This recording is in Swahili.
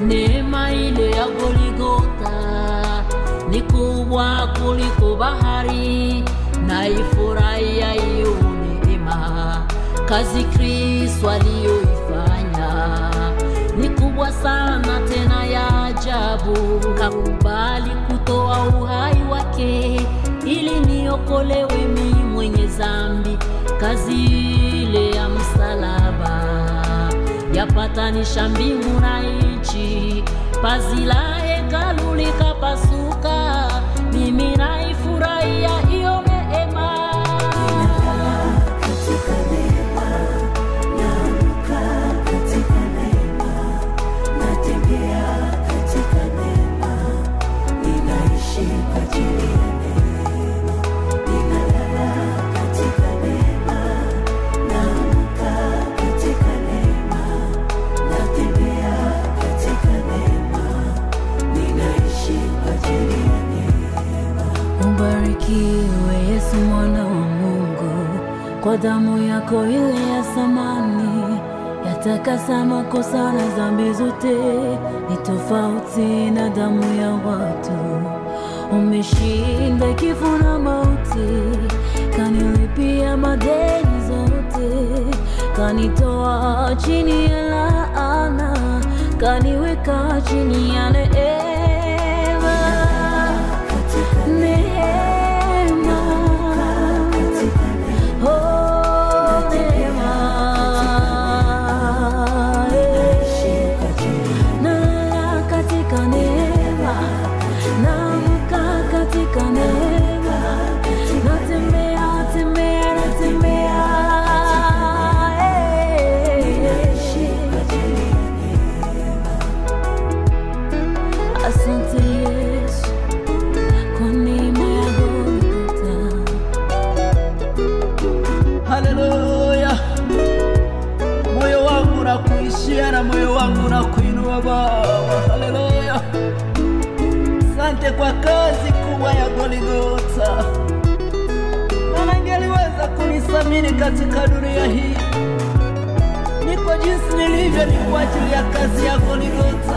neema ile ya Goligota ni kubwa kuliko bahari, naifurahia hiyo neema. Kazi Kristo aliyoifanya ni kubwa sana tena ya ajabu. Kakubali kutoa uhai wake ili niokolewe mimi mwenye zambi. Kazi ile ya msalaba yapatanisha mbingu na nchi, pazi la hekalu likapasuka. Mimi naifurahia hiyo neema. katika neema, naamka katika neema, natembea katika neema, ninaishi kwa ajili ya neema, ninalala katika neema, naamka katika neema, natembea katika neema, ninaishi kwa ajili ya neema. Ubarikiwe Yesu mwana wa Mungu, kwa damu yako ile ya samani yatakasa makosa na dhambi zote, ni tofauti na damu ya watu. Umeshinda kifo na mauti, kanilipia madeni zote, kanitoa chini ya laana, kaniweka chini ya neema. Neema, oh neema, eh. Nalala katika neema, naamka katika neema, natembea tembea natembea, eh. Asante Yesu kwa neema ya Golgotha. Haleluya, moyo wangu na kuishia na moyo wangu na kuinua Baba. Haleluya, asante kwa kazi kubwa ya Goligota, maana ingeliweza kunisamini katika dunia hii. Niko jinsi nilivyo ni kwa ajili ya kazi ya Goligota.